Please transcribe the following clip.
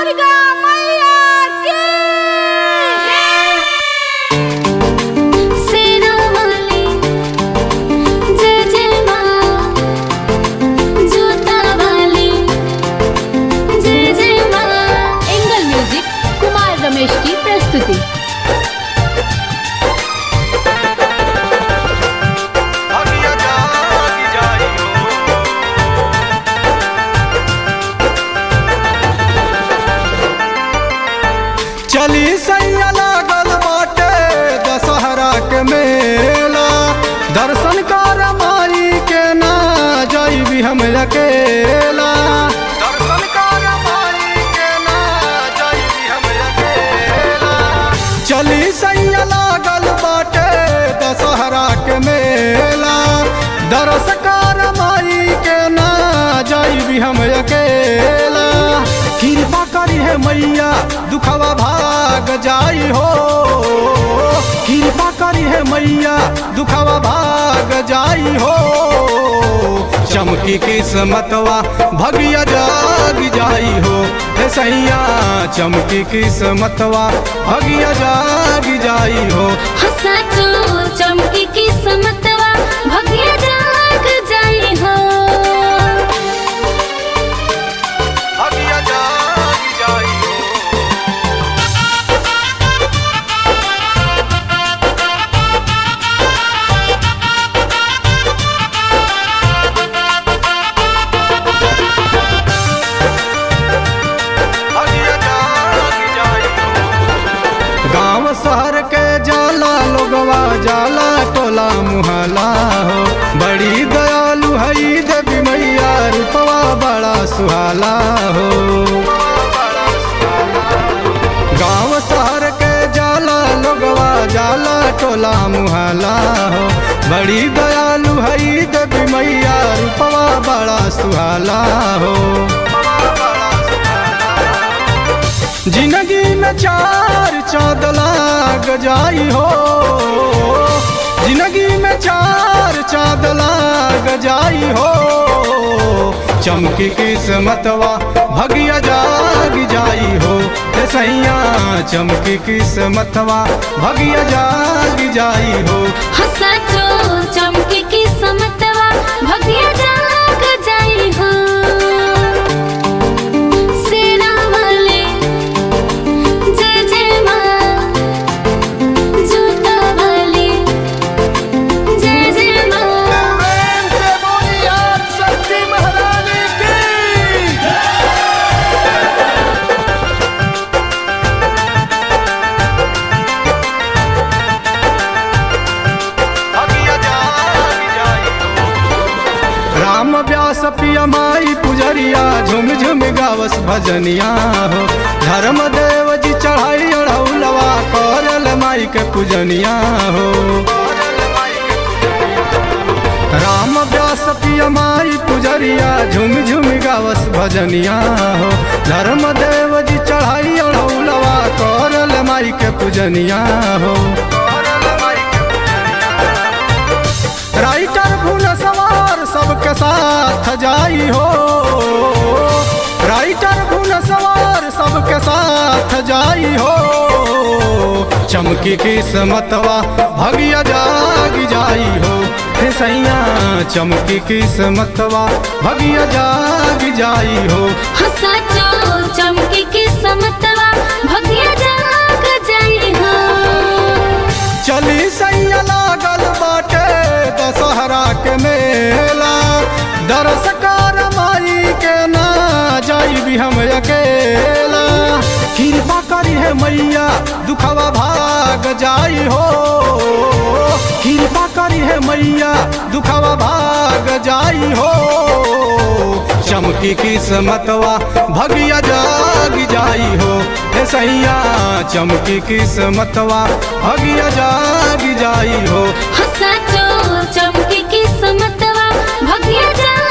दुर्गा मैया की सेना वाली जय जय माँ जूता वाली जय जय माँ एंगल म्यूजिक कुमार रमेश की प्रस्तुति अगिया जागी जाई हो चली सैया लागल बाटे दशहरा के मेला दर्शन कर माई के ना जाई हम अकेला दर्शन कर माई के ना जाई हम अकेला चली सैया लागल बाटे दशहरा के मेला दरस कर माई के ना जाई हम अकेला कृपा करी है मैया दुखवा भाग जाई हो कृपा करी है मैया दुखवा भाग जाई हो चमकी किस्मतवा भगिया जाग जाई हो हे सैया चमकी किस्मतवा भगिया जाग जाई हो हसाचो चमकी की समतवा भगिया जाग जाई हो भगिया जाग जाई हो भगिया जाग जाई हो गांव शहर के जाला लोगवा जाला टोला मुहला हो बड़ी दयालु हई देवी मैया रूपवा बड़ा सुहाला हो गांव शहर के जाला लोगवा जाला टोला मुहला हो बड़ी दयालु हई देवी मैया रूपवा बड़ा सुहाला हो जिंदगी में चार चाँद लाग जाई हो जिंदगी में चार चाँद लाग जाई हो चमकी किस्मतवा भगिया जाग जाई हो हे सैया चमकी किस्मतवा भगिया जाग जाई हो हसाचो चमकी की समतवा भगिया जाग जाई हो सेना वाले जय जय माँ जूता वाली जय जय माँ राम व्यास पिया माई पुजरिया झुम झुम गावस भजनिया हो धर्म देव जी चढ़ाई अढ़ौलवा करल माई के पूजनिया हो राम व्यास पिया माई पुजरिया झुम झुम गावस भजनिया हो धर्म देव जी चढ़ाई अढ़ौलवा करल माई के पूजनिया हो राइटर भूल सवार सबके साथ जाई हो राइटर भूल सवार सबके साथ जाई हो चमकी किस्मतवा भगिया जाग जाई हो हे सैया चमकी किस्मतवा भगिया जाग जाई हो हसाचो चमकी की समतवा भगिया जाग जाई हो चली सैया लागल बाटे दशहरा के मेला दरस कर माई के ना जाई भी हम अकेला कृपा करी है मैया दुखवा भाग जाई हो कृपा करी है मैया दुखवा भाग जाई हो चमकी किस्मतवा भगिया जाग जाई हो हे सैया चमकी किस्मतवा भगिया जाग जाई हो हसाचो चमकी की समतवा भगिया जाग